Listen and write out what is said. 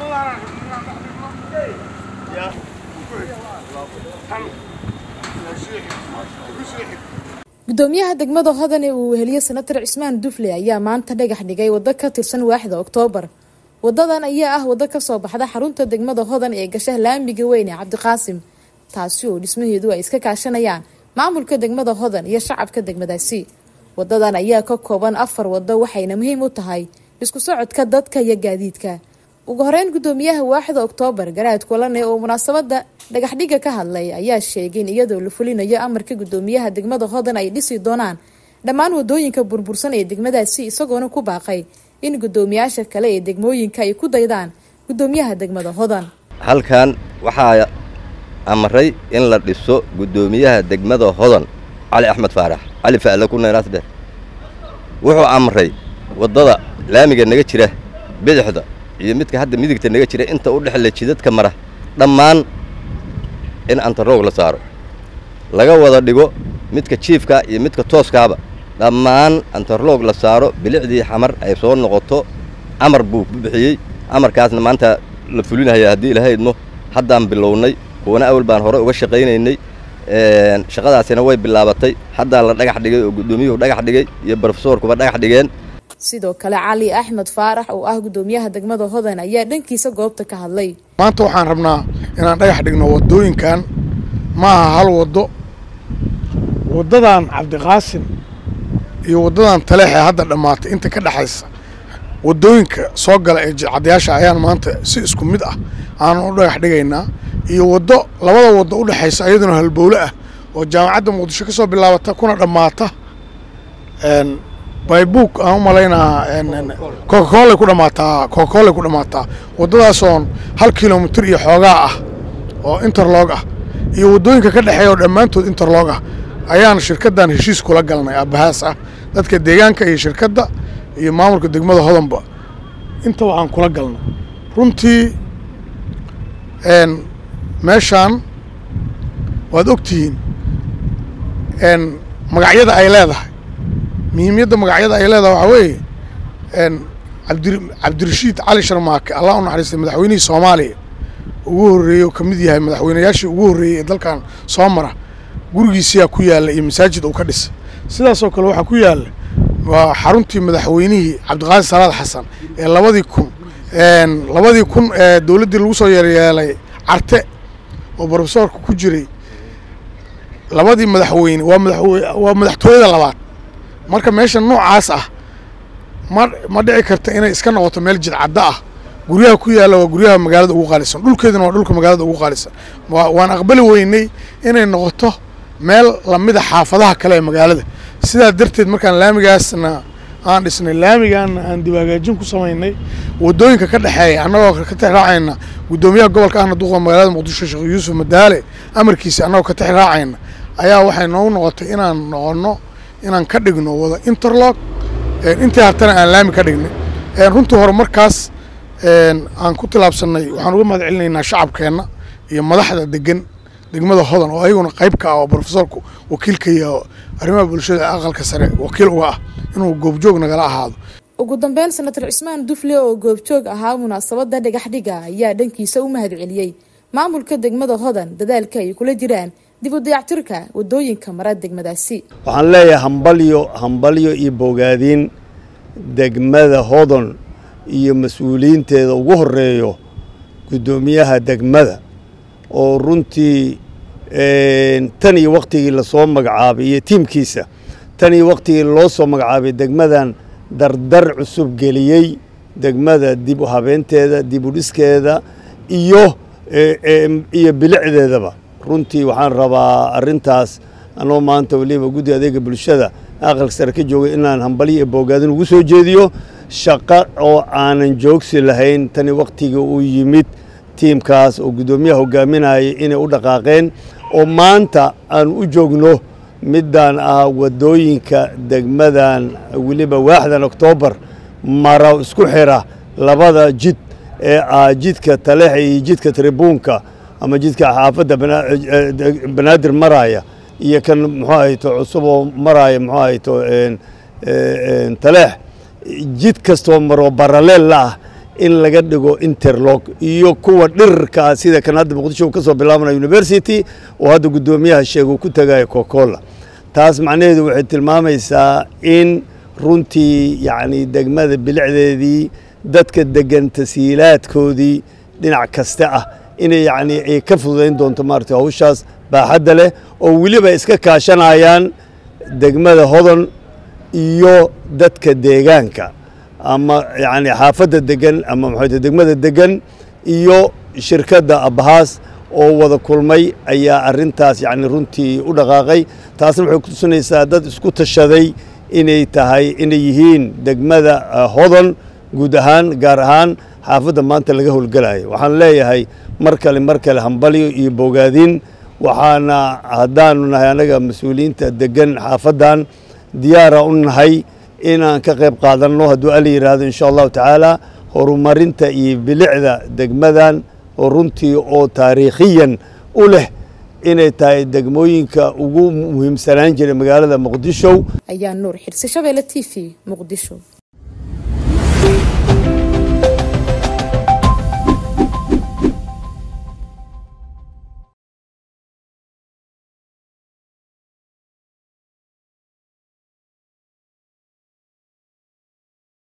gudoomiyaha degmada hodan ee uu weheliye senatar cismaan dufle ayaa maanta dhagax dhigay waddo ka tirsan waaxda oktoobar wadadan ayaa ah waddo kasoo baxda xarunta degmada hodan ee gasha laamiga weyn ee cabdiqaasim taasi oo dhismaheedu ay iska kaashanayaan maamulka degmada hodan iyo shacabka degmadaasi wadadan ayaa ka kooban afar wado waxayna muhiim u tahay isku socodka dadka iyo gaadiidka ugu horeyn gudoomiyaha waaxda oktoobar garaad kulane oo munaasabada dhagaxdhiga ka hadlay ayaa sheegay in iyadoo la fulinayo amarka gudoomiyaha degmada hodan ay dhisi doonaan dhammaan wadooyinka burbursan ee degmadaasi isagoona ku baaqay in gudoomiyaasha kale ee degmooyinka ay ku daydaan gudoomiyaha degmada hodan halkan waxaa amray in la dhiso gudoomiyaha degmada hodan cali axmed faarax cali fa'le ku neenaasdher wuxuu amray waddada laamiga naga jira bidixda iyo midka hadda midigta naga jira inta u dhexle jidadka mara dhammaan in antaroog la saaro laga wada dhigo midka jiifka iyo midka tooskaaba dhammaan antarloog la saaro bilicdii xamar ay soo noqoto amar buu ku bixiyey amarkaasna maanta la fulinaya haddii ilahaydno haddaan bilownay kuwana awal baan hore uga shaqaynaynay shaqadaasina way bilaabatay haddaa la dhagax dhigay oo guddoomiyuhu dhagax dhigay iyo brofesoorkuba dhagax dhigeen sidoo kale cali axmed faarax oo ah gudoomiyaha degmada hodan ayaa dhankiisa goobta ka hadlay maanta waxaan rabnaa inaan dhagax dhigno waddooyinkan ma aha hal waddo waddadan cabdiqaasim iyo waddadan taleexee hadda dhammaatay inta ka dhexaysa waddooyinka soo gala ee cadyaasha ayaan maanta si isku mid ah aanan u dhagax dhigaynaa iyo waddo labada waddo u dhexaysa iyaduna halbowle ah oo jaamacadda muqdisho ka soo bilaabata kuna dhammaata baybuuk aan u malaynaa cocacolay ku dhammaataa cocacolay ku dhammaataa waddadaasoon hal kilomitir iyo xoogaa ah oo interlog ah iyo waddooyinka ka dhexeeya oo dhammaantood interlog ah ayaan shirkaddan heshiis kula galnay abahaas ah dadka deegaanka iyo shirkadda iyo maamulka degmada hodanba inta waxaan kula galnay runtii meeshaan waad ogtihiin magacyada ay leedahay muhiimiyadda magacyada ay leedahay waxaa weeye abdi cabdirashiid cali sharmaake allah u naxariistay madaxweynihii soomaaliya ugu horreeyey oo ka mid yahay madaxweynayaashii ugu horreeyey ee dalkan soo mara gurigiisiyaa ku yaalla iyo masaajid uu ka dhisay sidaasoo kale waxaa ku yaalla waa xaruntii madaxweynihii cabdiqaadir salaad xasan ee labadii kun labadii kun ee dowladdii lagu soo yeeryeelay carte oo brofesoorka ku jiray labadii madaxweyne waa madaxwe waa madaxtooyada labaad marka meesha noocaas ah ma ma dhici karta inay iska noqoto meel jidcaddo ah guryaha ku yaalla waa guryaha magaalada ugu qaalisan dhulkeeduna waa dhulka magaalada ugu qaalisan waan aqbali weynay inay noqoto meel lamida xaafadaha kale ee magaalada sidaa darteed markaan laamigaasna aan dhisnay laamigaana aan dibaagaajin ku samaynay waddooyinka ka dhexeeya annagoo ka tex raacayna guddoomiyaha gobolka ahna duqa magaalada muqdisho sheekh yuusuf madaale amarkiisa annagoo ka tex raacayna ayaa waxay noogu noqotay inaan noqonno inaan ka dhigno wada interlog intii hartana aan laami ka dhignay runtii hore markaas aan ku tilaabsanay waxaan uga mahad celinaynaa shacabkeenna iyo madaxda degan degmada hodan oo ayaguna qayb ka ah oo brofesorku wakiilka iyo arrimaha bulshada aqalka sare wakiil uga ah inuu goobjoog nagala ahaado ugu dambeyn senatar cismaan dufle oo goobjoog ahaa munaasabada dhagaxdhiga ayaa dhankiisa u mahad celiyey maamulka degmada hodan dadaalka ay kula jiraan dib u dayactirka wadooyinka mara degmadaasi waxaan leeyahay hambalyo hambalyo iyo bogaadiin degmada hodan iyo mas-uuliyiinteeda ugu horeeyo guddoomiyaha degmada oo runtii tan iyo waktigii lasoo magacaabay iyo tiimkiisa tan iyo waktigii loo soo magacaabay degmadan dardar cusub geliyey degmada dib u habeenteeda dib u dhiskeeda iyo iyo bilicdeedaba runtii waxaan rabaa arrintaas anoo maanta weliba guddi adeega bulshada aqalka sare ka joogay inaan hambalyo iyo boogaadin ugu soo jeediyo shaqo oo aanan joogsi lahayn tani waktigii uu yimid tiimkaas oo guddoomiyaha hogaaminayay inay u dhaqaaqeen oo maanta aan u joogno midaan ah waddooyinka degmadan weliba waaxdan oktoobar mara isku xira labada jid ee ah jidka taleexa iyo jidka tribuunka ama jidka xaafadda banaadir maraya iyo kan muxuu ahayto cusub oo maraya muxuu ahayto taleex jid kastoo maroo baraleel la ah in laga dhigo interlog iyo kuwa dhirirkaa sida kan hadda muqdisho uu ka soo bilaabanayo university oo hadda guddoomiyaha sheega uu ku tagayo cocacola taas macnaheedu waxay tilmaamaysaa in runtii yacni degmada bilicdeedii dadka degan tasiilaadkoodii dhinac kasta ah inay yacni ay ka fududayn doonto maaragtay hawshaas baaxadda leh oo weliba iska kaashanayaan degmada hodon iyo dadka deegaanka ama yacni xaafadda degan ama maxay degmada degan iyo shirkadda abahaas oo wada kulmay ayaa arrintaas yacni runtii u dhaqaaqay taasna waxay ku tusinaysaa dad isku tashaday inay tahay inay yihiin degmada hodon guud ahaan gaar ahaan xaafadda maanta laga howlgelayo waxaan leeyahay mar kale mar kale hambalyo iyo bogaadin waxaana haddaanu nahay annaga mas-uuliyiinta degan xaafaddan diyaara u nahay inaan ka qayb qaadanno hadduu alla yidhaahdo insha allahu tacaala horumarinta iyo bilicda degmadan oo runtii oo taariikhiyan u leh inay tahay degmooyinka ugu muhiimsanaan jiray magaalada muqdisho ayaa nuur xirsi shabeelle t v muqdisho